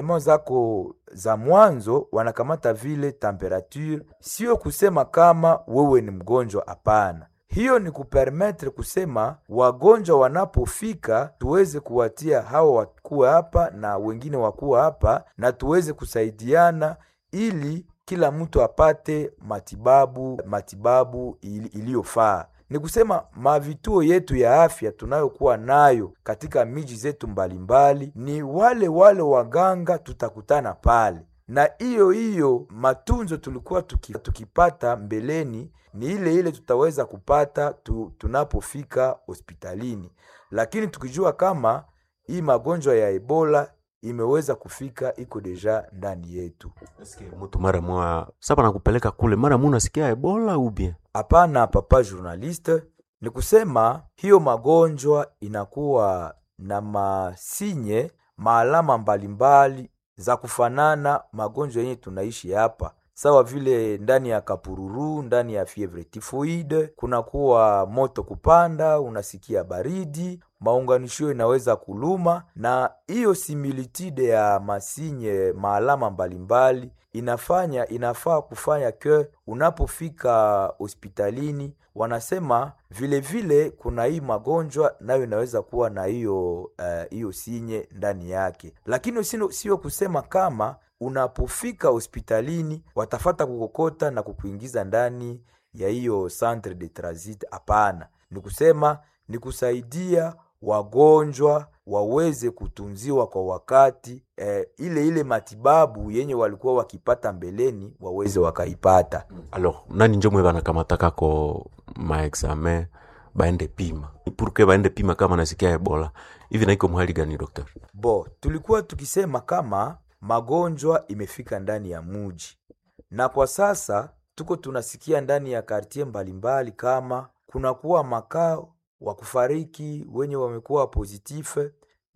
mo zako za mwanzo wanakamata vile temperature, sio kusema kama wewe ni mgonjwa, hapana. Hiyo ni kupermetre kusema wagonjwa wanapofika tuweze kuwatia hawa wakuwa hapa na wengine wakuwa hapa, na tuweze kusaidiana ili kila mtu apate matibabu matibabu ili- iliyofaa. Ni kusema mavituo yetu ya afya tunayokuwa nayo katika miji zetu mbalimbali, ni wale wale waganga tutakutana pale, na hiyo hiyo matunzo tulikuwa tuki, tukipata mbeleni ni ile ile tutaweza kupata tu, tunapofika hospitalini, lakini tukijua kama hii magonjwa ya Ebola imeweza kufika iko deja ndani yetu. Eske mtu mara mwa saba nakupeleka kule mara mu nasikia ebola ubie Hapana, papa journaliste, ni kusema hiyo magonjwa inakuwa na masinye maalama mbalimbali za kufanana magonjwa yenye tunaishi hapa, sawa vile ndani ya kapururu, ndani ya fievre typhoide, kunakuwa moto kupanda, unasikia baridi, maunganisho inaweza kuluma, na hiyo similitude ya masinye maalama mbalimbali inafanya inafaa kufanya ke unapofika hospitalini wanasema vile vile kuna hii magonjwa nayo inaweza kuwa na hiyo eh, hiyo sinye ndani yake, lakini sio sio kusema kama unapofika hospitalini watafata kukokota na kukuingiza ndani ya hiyo centre de transit. Hapana, ni kusema ni kusaidia wagonjwa waweze kutunziwa kwa wakati eh, ile ile matibabu yenye walikuwa wakipata mbeleni waweze wakaipata. alors nani njo mwe banakamatako maexamen baende pima purke baende pima kama nasikia ebola hivi naiko mhali gani docteur Bo, tulikuwa tukisema kama magonjwa imefika ndani ya muji, na kwa sasa tuko tunasikia ndani ya kartie mbalimbali kama kunakuwa makao wa kufariki wenye wamekuwa pozitife,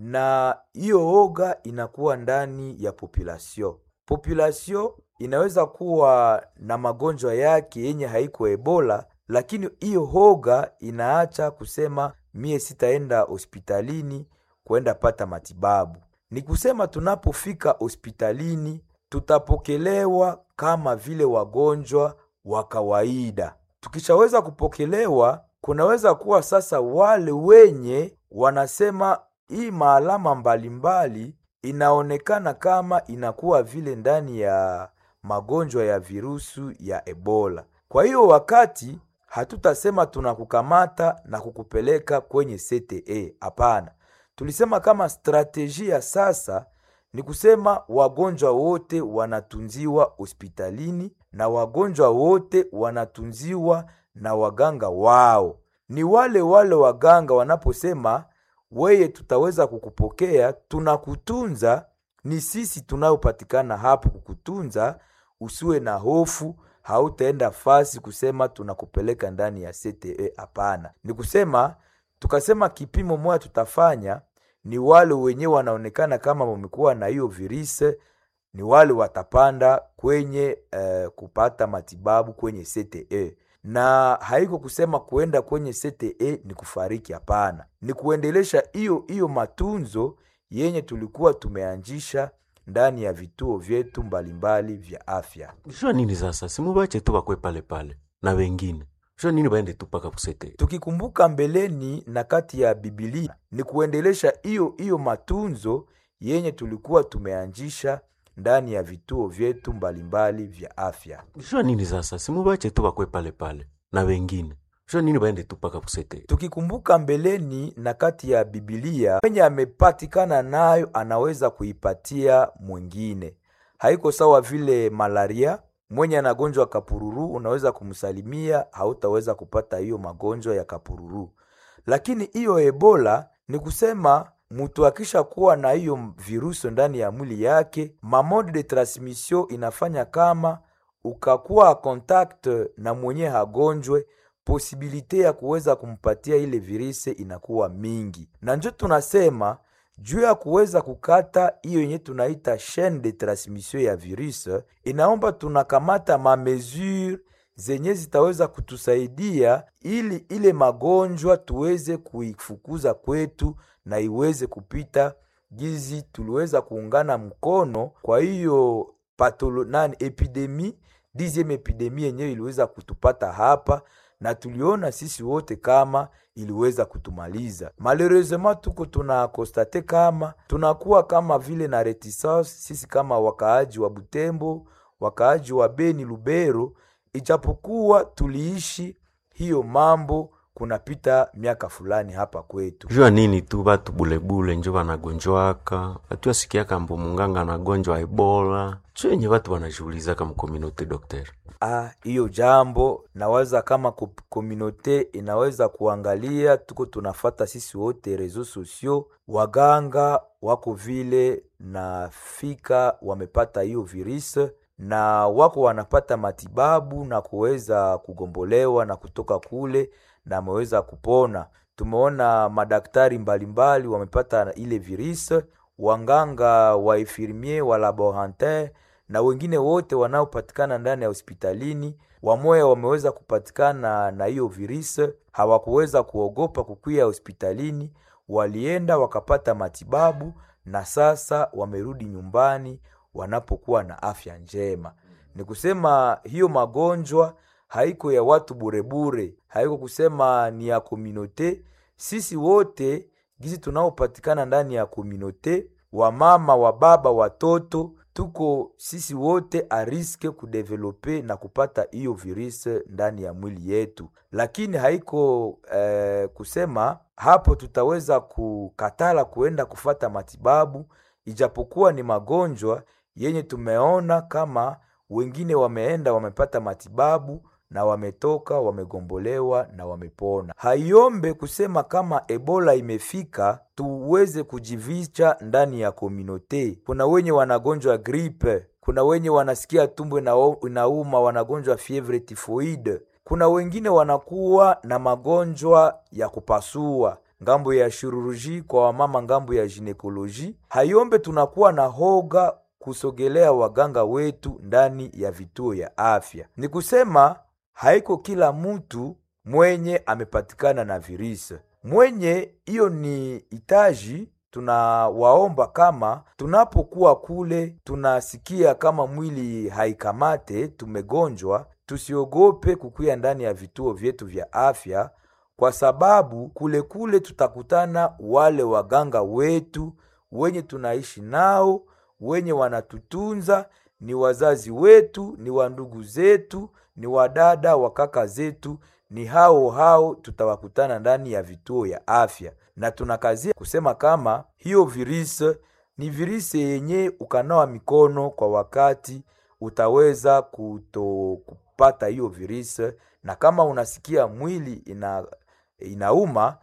na hiyo oga inakuwa ndani ya population. Population inaweza kuwa na magonjwa yake yenye haiko Ebola, lakini hiyo hoga inaacha kusema mie sitaenda hospitalini kwenda pata matibabu. Ni kusema tunapofika hospitalini tutapokelewa kama vile wagonjwa wa kawaida. Tukishaweza kupokelewa, kunaweza kuwa sasa wale wenye wanasema hii maalama mbalimbali inaonekana kama inakuwa vile ndani ya magonjwa ya virusu ya Ebola. Kwa hiyo wakati hatutasema tunakukamata na kukupeleka kwenye CTE, hapana. Tulisema kama strateji ya sasa ni kusema wagonjwa wote wanatunziwa hospitalini na wagonjwa wote wanatunziwa na waganga wao. Ni wale wale waganga wanaposema weye, tutaweza kukupokea, tunakutunza, ni sisi tunayopatikana hapo kukutunza, usiwe na hofu, hautaenda fasi kusema tunakupeleka ndani ya CTE. Hapana, ni kusema tukasema kipimo moja tutafanya ni wale wenyewe wanaonekana kama wamekuwa na hiyo virusi, ni wale watapanda kwenye eh, kupata matibabu kwenye CTE, na haiko kusema kuenda kwenye CTE ni kufariki. Hapana, ni kuendelesha hiyo hiyo matunzo yenye tulikuwa tumeanzisha ndani ya vituo vyetu mbalimbali vya afya. shua nini sasa simubache tu bakwe pale pale na wengine shua nini baende tu paka kusete tukikumbuka mbeleni na kati ya Biblia ni kuendelesha hiyo hiyo matunzo yenye tulikuwa tumeanzisha ndani ya vituo vyetu mbalimbali vya afya. shua nini sasa simubache tu bakwe pale pale na wengine shua nini baende tu paka kusete Tukikumbuka mbeleni na kati ya Biblia mwenye amepatikana nayo anaweza kuipatia mwingine. Haiko sawa vile malaria, mwenye anagonjwa kapururu unaweza kumsalimia, hautaweza kupata hiyo magonjwa ya kapururu. Lakini hiyo Ebola ni kusema mtu akisha kuwa na hiyo virusi ndani ya mwili yake, mamode de transmission inafanya kama ukakuwa contact na mwenye hagonjwe posibilite ya kuweza kumpatia ile virusi inakuwa mingi, na njo tunasema juu ya kuweza kukata hiyo yenye tunaita chaine de transmission ya virus, inaomba tunakamata mamesure zenye zitaweza kutusaidia ili ile magonjwa tuweze kuifukuza kwetu na iweze kupita gizi tuliweza kuungana mkono kwa hiyo patolo nani epidemi dixieme epidemi yenyewe iliweza kutupata hapa na tuliona sisi wote kama iliweza kutumaliza. Malheureusement tuko tuna konstate kama tunakuwa kama vile na reticence sisi kama wakaaji wa Butembo, wakaaji wa Beni, Lubero, ijapokuwa tuliishi hiyo mambo kunapita miaka fulani hapa kwetu. jua nini tu batu bulebule njo banagonjwaka batu asikiaka mbo munganga anagonjwa ebola cho yenye batu banashugulizaka mkomunote dokter Ah, hiyo jambo nawaza kama ko- komunote inaweza kuangalia, tuko tunafata sisi wote reseaux sociaux, waganga wako vile na fika wamepata hiyo virus na wako wanapata matibabu na kuweza kugombolewa na kutoka kule na ameweza kupona. Tumeona madaktari mbalimbali wamepata ile virus, wanganga wa infirmier wa laborantin na wengine wote wanaopatikana ndani ya hospitalini wamoya wameweza kupatikana na hiyo virus, hawakuweza kuogopa kukwia hospitalini, walienda wakapata matibabu na sasa wamerudi nyumbani wanapokuwa na afya njema. Ni kusema hiyo magonjwa haiko ya watu burebure, haiko kusema ni ya kominote. Sisi wote gizi tunaopatikana ndani ya kominote, wamama, wababa, watoto, tuko sisi wote a riske kudevelope na kupata hiyo virus ndani ya mwili yetu, lakini haiko eh, kusema hapo tutaweza kukatala kuenda kufata matibabu, ijapokuwa ni magonjwa yenye tumeona kama wengine wameenda wamepata matibabu na wametoka wamegombolewa na wamepona. Haiombe kusema kama Ebola imefika tuweze kujivicha ndani ya komunote. Kuna wenye wanagonjwa gripe, kuna wenye wanasikia tumbo inao- inauma, wanagonjwa fievre tifoide, kuna wengine wanakuwa na magonjwa ya kupasua ngambo ya shiruruji kwa wamama, ngambo ya ginekoloji. Haiombe tunakuwa na hoga kusogelea waganga wetu ndani ya vituo ya afya. Ni kusema haiko kila mtu mwenye amepatikana na virisi mwenye hiyo ni hitaji tunawaomba kama tunapokuwa kule tunasikia kama mwili haikamate tumegonjwa tusiogope kukuya ndani ya vituo vyetu vya afya kwa sababu kule kule tutakutana wale waganga wetu wenye tunaishi nao wenye wanatutunza ni wazazi wetu ni wandugu zetu ni wadada wa kaka zetu ni hao hao tutawakutana ndani ya vituo ya afya na tunakazia kusema kama hiyo virisi ni virisi yenye ukanawa mikono kwa wakati utaweza kuto kupata hiyo virisi na kama unasikia mwili ina inauma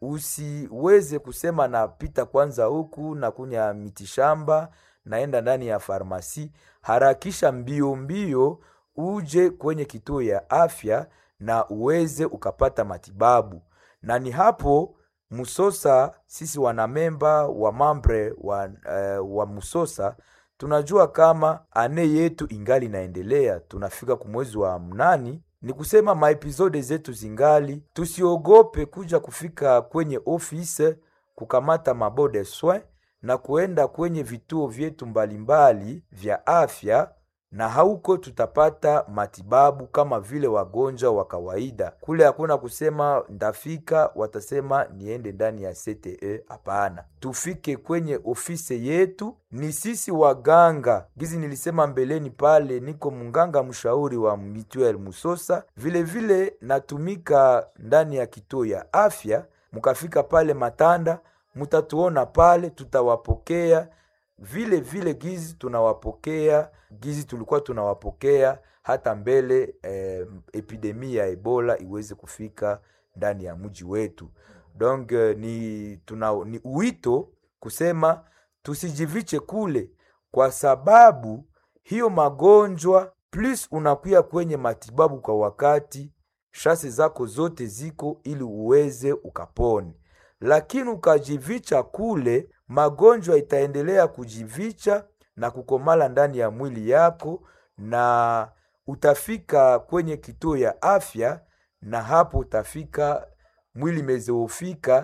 usiweze kusema napita kwanza huku na kunya mitishamba naenda ndani ya farmasi harakisha mbio mbio uje kwenye kituo ya afya na uweze ukapata matibabu na ni hapo musosa sisi wanamemba wa mambre wa, uh, wa musosa tunajua kama ane yetu ingali inaendelea tunafika kumwezi wa mnani ni kusema maepizode zetu zingali tusiogope kuja kufika kwenye ofise kukamata mabode soin na kuenda kwenye vituo vyetu mbalimbali vya afya na hauko tutapata matibabu kama vile wagonjwa wa kawaida. Kule hakuna kusema ndafika, watasema niende ndani ya CTE. Hapana, tufike kwenye ofisi yetu. Ni sisi waganga, gizi nilisema mbeleni pale, niko munganga mshauri wa Mituel Musosa, vile vile natumika ndani ya kituo ya afya. Mukafika pale Matanda, mutatuona pale, tutawapokea vile vile gizi tunawapokea gizi tulikuwa tunawapokea hata mbele eh, epidemi ya ebola iweze kufika ndani ya mji wetu donc eh, ni, tuna, ni uwito kusema tusijiviche kule kwa sababu hiyo magonjwa plus unakuya kwenye matibabu kwa wakati shase zako zote ziko ili uweze ukapone lakini ukajivicha kule magonjwa itaendelea kujivicha na kukomala ndani ya mwili yako na utafika kwenye kituo ya afya na hapo utafika mwili mezeofika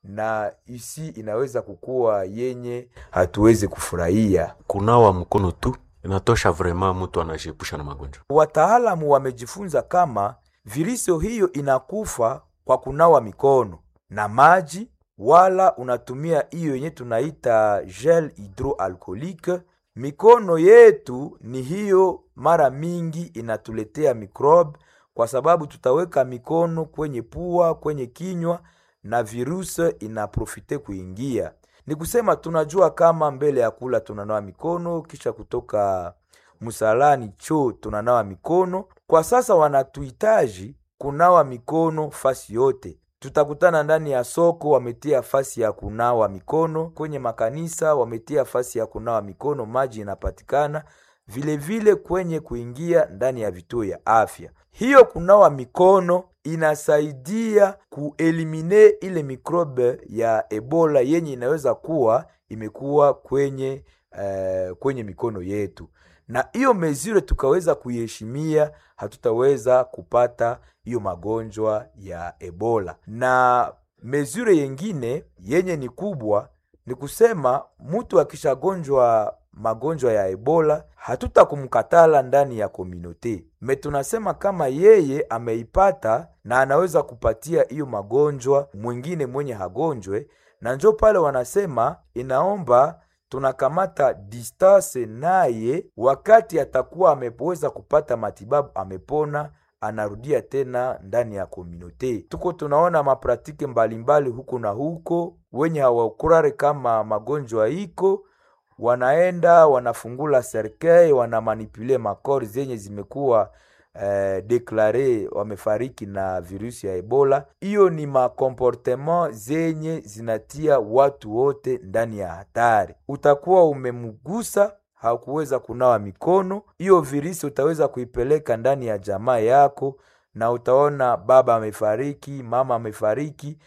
na isi inaweza kukuwa yenye hatuwezi kufurahia. kunawa mkono tu inatosha vraiment mtu anajiepusha na magonjwa Wataalamu wamejifunza kama virusi hiyo inakufa kwa kunawa mikono na maji, wala unatumia hiyo yenye tunaita gel hydroalcoolique. Mikono yetu ni hiyo, mara mingi inatuletea microbe, kwa sababu tutaweka mikono kwenye pua, kwenye kinywa na virusi inaprofite kuingia. Ni kusema tunajua kama mbele ya kula tunanawa mikono, kisha kutoka msalani choo tunanawa mikono. Kwa sasa wanatuhitaji kunawa mikono fasi yote. Tutakutana ndani ya soko, wametia fasi ya kunawa mikono. Kwenye makanisa wametia fasi ya kunawa mikono, maji inapatikana vilevile vile kwenye kuingia ndani ya vituo ya afya. Hiyo kunawa mikono inasaidia kuelimine ile mikrobe ya Ebola yenye inaweza kuwa imekuwa kwenye eh, kwenye mikono yetu, na hiyo mezure tukaweza kuiheshimia, hatutaweza kupata hiyo magonjwa ya Ebola. Na mezure yengine yenye ni kubwa ni kusema mtu akishagonjwa magonjwa ya Ebola hatutakumkatala ndani ya komunote me, tunasema kama yeye ameipata na anaweza kupatia hiyo magonjwa mwingine mwenye hagonjwe, na njo pale wanasema inaomba tunakamata distance naye, wakati atakuwa ameweza kupata matibabu, amepona anarudia tena ndani ya komunote. Tuko tunaona mapratike mbalimbali huko na huko, wenye hawakurare kama magonjwa iko wanaenda wanafungula serkei wanamanipule makori zenye zimekuwa eh, deklare wamefariki na virusi ya Ebola. Hiyo ni makomportement zenye zinatia watu wote ndani ya hatari. Utakuwa umemgusa hakuweza kunawa mikono, hiyo virusi utaweza kuipeleka ndani ya jamaa yako, na utaona baba amefariki, mama amefariki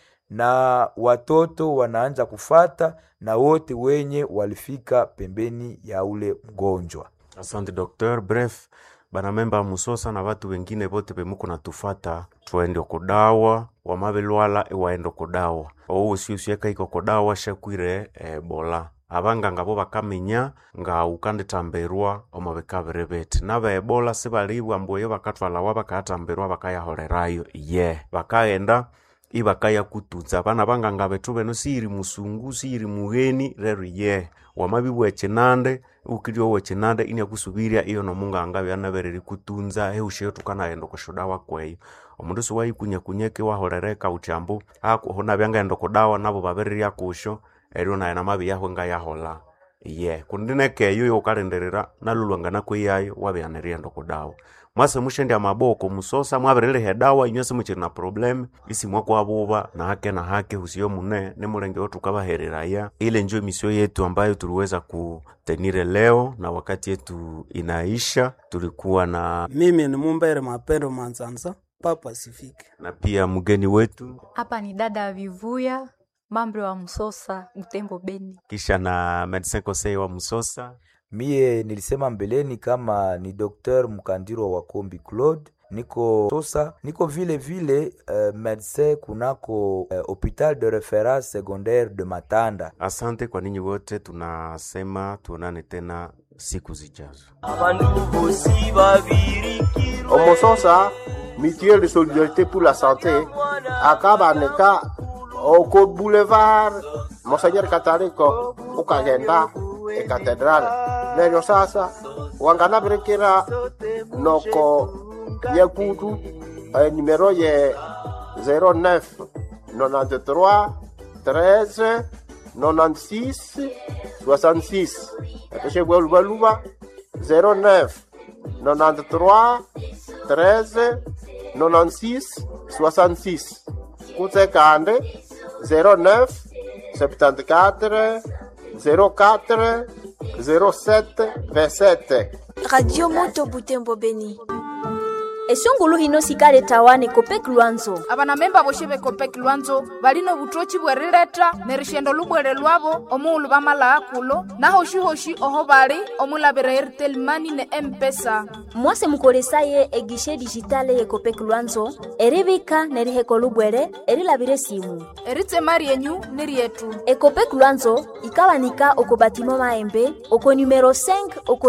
na watoto wanaanza kufata na wote wenye walifika pembeni ya ule mgonjwa. asante docteur bref banamemba musosa na watu wengine vote pemuko natufata twende kudawa wamavelwala iwaende kudawa ouwo siusieka iko kudawa shakwire ebola abanganga bo bakamenya nga ukanditambirwa omubikabiri biti naba ebola sibalibwa mbuyo bakatwalawa bakayatambirwa bakayahorerayo ye bakaghenda ibakayakutunza abana banganga betu beno siyiri musungu siyiri mugheni rero ye wamabibwa echinande ukiri owe chinande inyakusubirya iyo nomunganga byanabereri kutunza eusheyo tukanaghenda okushudawa kweyo omundu siwaikunyakunyeki wahorereka uchambu akuhuna byangaghenda okudawa nabo babirirya kusho eryo naye namabiyaho ngayahola ye kundi nekeyo youkalindirira nalulwanga nakweyayo wabyanirienda okudawa mwase mushendi amaboko musosa mwabiriliha edawa inywe simuchiri na probleme isimwa kwabuba na hake na hake husiyo mune nimulenge tukabahereraya ile njo misio yetu ambayo tuliweza kutenire leo na wakati yetu inaisha tulikuwa na Mimi ni Mumbere Mapendo Manzanza, Papa Sifike. na pia mgeni wetu Hapa ni dada Vivuya, mambo wa Msosa, Butembo, Beni. kisha na medecin conseil wa msosa Mie nilisema mbeleni kama ni Dr. Mkandiro wa Kombi Claude, niko Tosa, niko vile vile uh, medecin kunako uh, hopital de reference secondaire de Matanda. asante kwa ninyi wote tunasema tuonane tena siku zijazo omososa mutuelle de solidarité pour la santé akabaneka oko boulevard monseigneur kataliko ukagenda ekatedrale neryo sasa wanganabirikira noko nyekutu eh, numero ye 09 93 13 96 66 epeshebwelubaluba 09 93 13 96 66 kutse kande 09 74 04 07 27 Radio Moto Butembo Beni. esungulu hino sikaletawane kopek lwanzo abanamemba boshe bekopek lwanzo balino butochi bwerileta nerishendo lubwere lwabo omuulu bamalaa kulo nahoshi-hoshi oho bali omulabira airtel mani ne empesa mwase mukolesaye egishe dijitale ye kopek lwanzo eribika neriheko lubwere erilabire simu eritsema ryenyu ni ryetu ekopek lwanzo ikawanika oko batimo maembe oko numero 5 oko